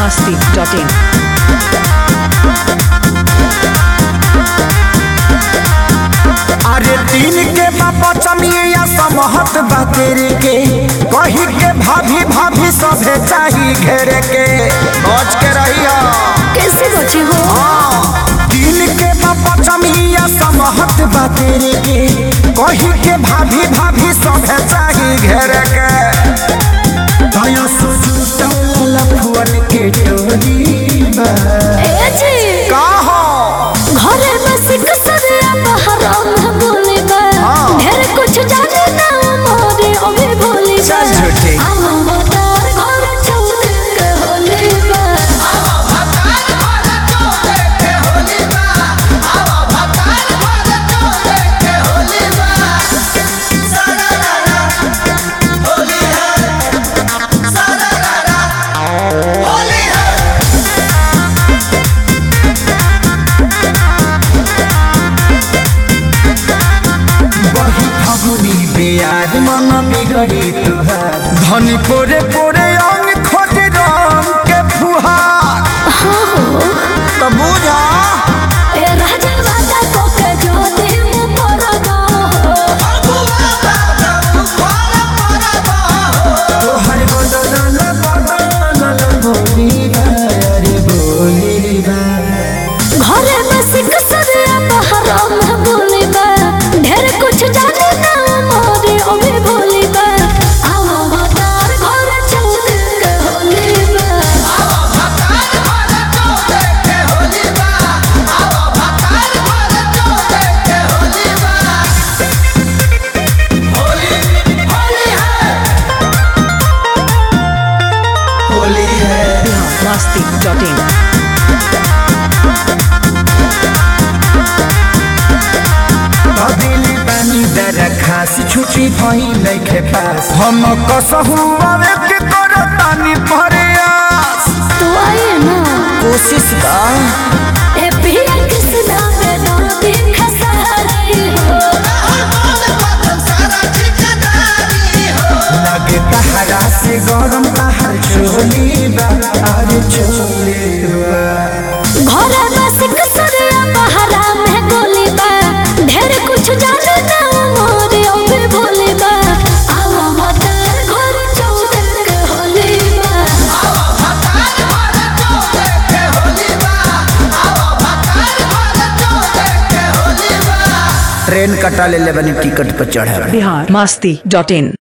masti.in. अरे दिन के बाबा चमिया समहत बा तेरे के कही के भाभी भाभी सभे चाही घेरे के बच के रहिया कैसे बचे हो दिन के बाबा चमिया समहत बा तेरे के कही के भाभी भाभी सभे चाही घेरे के दया सुजुता लफुअन के टोली बा ए जी का हो घरे में सिक सरिया बहराम हम बोले बा हाँ। ढेर कुछ जाने ना मोरे ओवे भोले बा चल झूठी। हम मतार घर चौक के होले बा बही फगुनी बियार मन बिगड़ी तुहार धनी पोरे पोरे अंग खोज रंग के फुहार तो बुझा ए राजा वादा को के जो दे मु परगा तोहर बदनल बदनल बोली बा अरे बोली बा घरे में सिक सरिया बहराम हम बोले बा ढेर कुछ जाने ना मोरे ओवे भोले बा हम मतार घर चौक के होले बा होली है masti.in. दिली पानी दर खास छुट्टी भई नइखे पास हम कसहु आवे के करतानी प्रयास तो आइए ना कोशिश बा ए पिया कृष्णा में नदी खसारी हो लगे तहरा से गरम तहर चोली बा अरे चोली बा घरे में सिक सरिया बहरा में गोली बा ढेर कुछ जाने ना मोरे ओबे भोले बा आवा मतार घर चौदर के होली बा ट्रेन कटा ले ले बनी टिकट पर चढ़े Bihar masti.in.